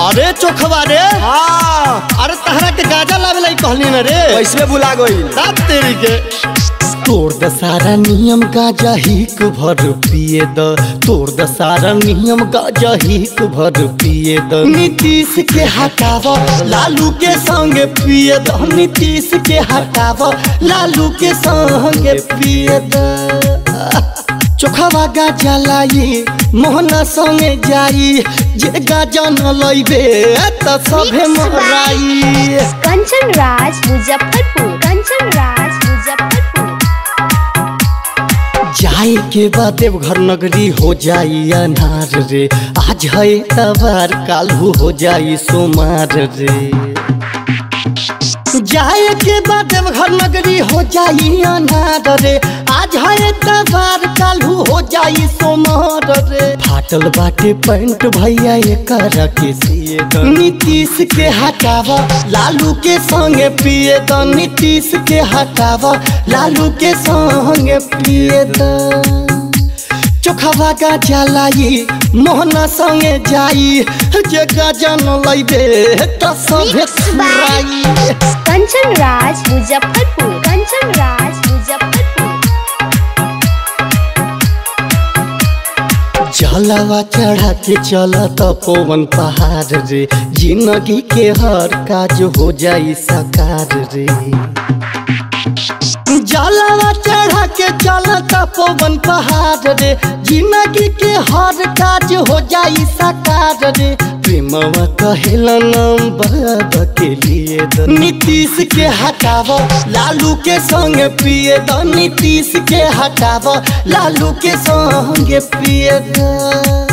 अरे चोखवा रे हाँ अरे तहरा के गाजा लावे लाई कहली ना रे कैसे भुला गई रात तेरी के तोड़ द सारा नियम गाजा हिक भर पिए द तोड़ द सारा नियम गाजा हिक भर पिए द नीतीश के हटाव लालू के संगे पिए द नीतीश के हटाव लालू के संगे पिए द चोखवा गाजा लाई मोहना संगे जाई जे गाजा न लइबे त सभे मोहराई कंचन राज मुजफ्फरपुर कंचन राज मुजफ्फरपुर जाए के बाद देवघर नगरी हो जाई अनार रे आज है तबार कालू हो जाई सोमार रे जाए के बाद देवघर नगरी हो जाई अनार रे आज है तबार कालू हो जाई सोमार रे फाटल बाटे पैंट भैया एकर के सिए द नीतीश के हटावा लालू के संगे पिए द नीतीश के हटावा लालू के संगे पिए द चोखवा गाजा लाई मोहना संगे जाई जे गाजा न लइबे त सभे सुराई कंचन राज मुजफ्फरपुर कंचन राज मुजफ्फरपुर जलवा चढ़ा के चलत पवन पहाड़ रे जिंदगी के हर काज हो जाई साकार रे जलवा चढ़ा के चलत पवन पहाड़ रे जिंदगी के हर काज हो जाई साकार रे प्रेमवा कहेला नाम बाबा के लिए द नीतीश के हटाव लालू के संग पिए द नीतीश के हटाव लालू के संग पिए द